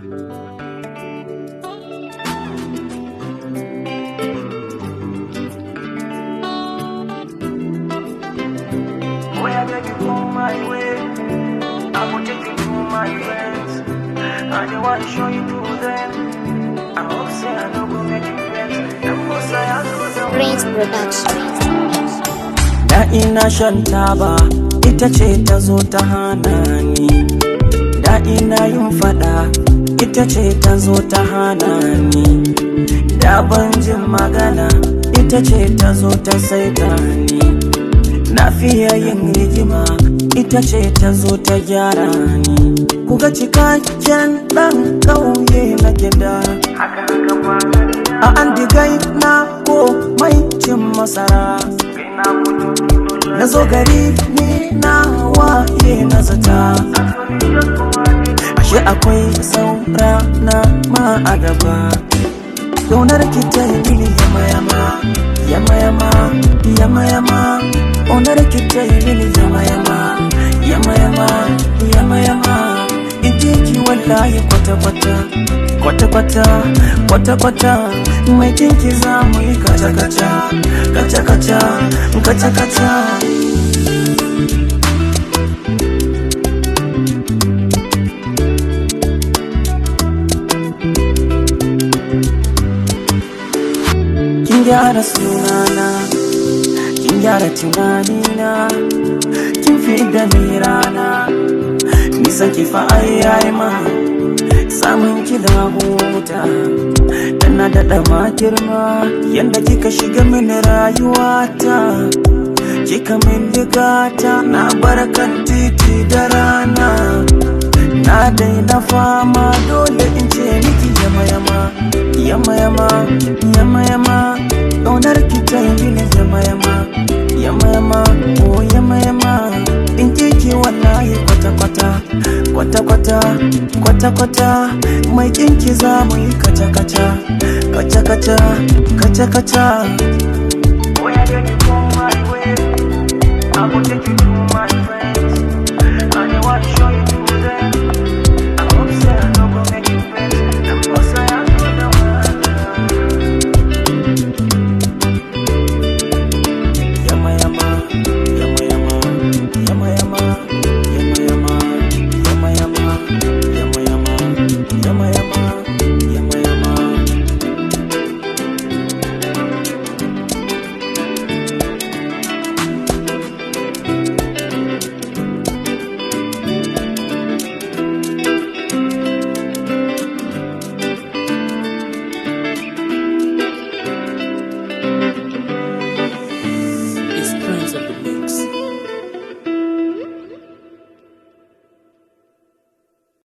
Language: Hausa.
Boy, I beg you come my way. I will take you to my friends. I don't want to show you to them. I hope say I don't go make you friends. The most I have to do. Prince Production. Da ina shan taba ita ce ta zo ta hana ni Da ina yin fada ita ce ta zo ta hana ni Da ban jin magana ita ce ta zo ta saita ni Na fiye yin rigima ita ce ta zo ta gyara ni Kuga cikakken ɗan ƙauye na gida Haka haka ba gani na. A an digai na ko mai cin masara Kai na kudu dole. na zo gari ni na waye na zata Actually, just go on it. ashe akwai saura na ma a gaba Ƙaunar ki ta yi mini yama yama yama yama yama yama Ƙaunar ki ta yi mini yama yama yama yama yama yama in ji ki wallahi kwata kwata kwata kwata kwata kwata mai kinki za mu yi kaca kaca kaca kaca kaca kaca kin gyara sunana kin gyara tunanina kin fi da ni rana nisan ki fa ai ai ma samun ki da huta dan na daɗa ma girma yanda kika shiga mini rayuwata kika min digata na barkan titi da rana na daina fama dole in ce miki yama yama yama yama yama yama ƙaunar ki ta yi mini yama yama yama yama oh yama yama in kiki wallahi kwata kwata kwata kwata kwata kwata mai kinki za mu yi kaca kaca kaca kaca kaca kaca Boy, I beg you come my way. I will take you to my